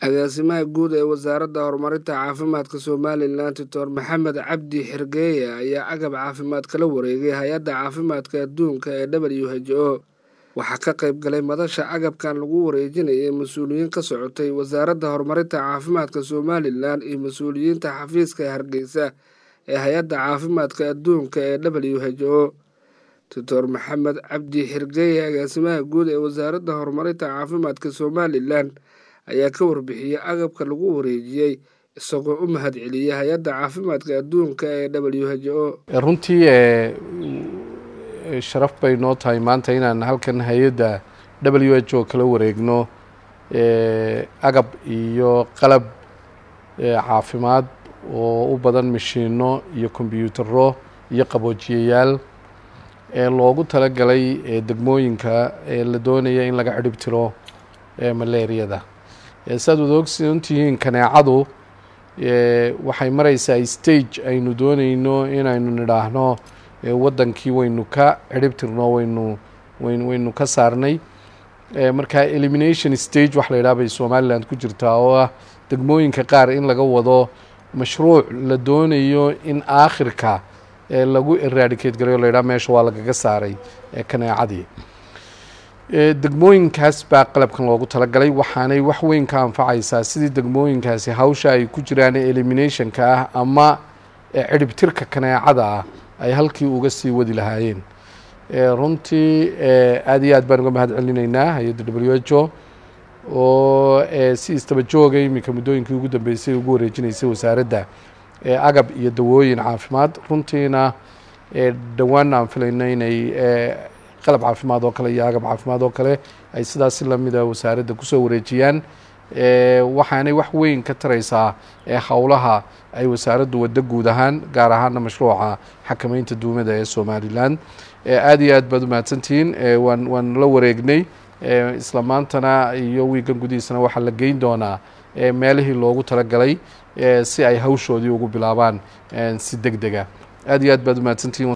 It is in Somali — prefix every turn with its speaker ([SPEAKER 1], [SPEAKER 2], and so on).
[SPEAKER 1] agaasimaha guud ee wasaaradda horumarinta caafimaadka somalilan doctor maxamed cabdi xergeeye ayaa agab caafimaad kala wareegay hay-adda caafimaadka adduunka ee w h o waxaa ka qayb galay madasha agabkan lagu wareejinayay mas-uuliyiin ka socotay wasaaradda horumarinta caafimaadka somalilan iyo mas-uuliyiinta xafiiska hargeysa ee hay-adda caafimaadka adduunka ee w h o doctor maxamed cabdi xergeeye agaasimaha guud ee wasaaradda horumarinta caafimaadka somalilan ayaa ka warbixiyey agabka lagu wareejiyey isagoo u mahad celiyey hay-adda caafimaadka adduunka ee w h o
[SPEAKER 2] runtii sharaf bay noo tahay maanta inaan halkan hay-adda w h o kala wareegno agab iyo qalab caafimaad oo u badan mashiino iyo kombyuutaro iyo qaboojiyayaal loogu talagalay degmooyinka la doonaya in laga cirhib tiro malaariyada saad wada ogsoontihiin kaneecadu waxay mareysaa stage aynu dooneyno inaynu nidhaahno waddankii waynu ka cirhib tirno waynu waynu ka saarnay marka elimination stage wax la yidhaha bay somaliland ku jirtaa oo ah degmooyinka qaar in laga wado mashruuc la doonayo in aakhirka lagu eradicate garayo la yidhaha meesha waa lagaga saaray kaneecadii degmooyinkaas baa qalabkan loogu talagalay waxaanay wax weyn ka anfacaysaa sidii degmooyinkaasi hawsha ay ku jiraan eliminationka ah ama cirhibtirka kaneecada ah ay halkii uga sii wadi lahaayeen runtii aad iyo aad baan uga mahad celinaynaa hay-adda w h o oo si istaba jooga iminka muddooyinkii ugu dambeysay ugu wareejinaysay wasaaradda agab iyo dawooyin caafimaad runtiina dhowaanna aan filayno inay qalab caafimaad oo kale iyo agab caafimaad oo kale ay sidaas si lamida wasaaradda kusoo wareejiyaan waxaanay wax weyn ka taraysaa howlaha ay wasaaraddu waddo guud ahaan gaar ahaana mashruuca xakameynta duumada ee somalilan aad iyo aad baad u mahadsantihiin waan waan la wareegnay isla maantana iyo wiigan gudihiisana waxaa la geyn doonaa meelihii loogu talagalay si ay hawshoodii ugu bilaabaan si deg dega aad iyo aad baad u mahadsantihiin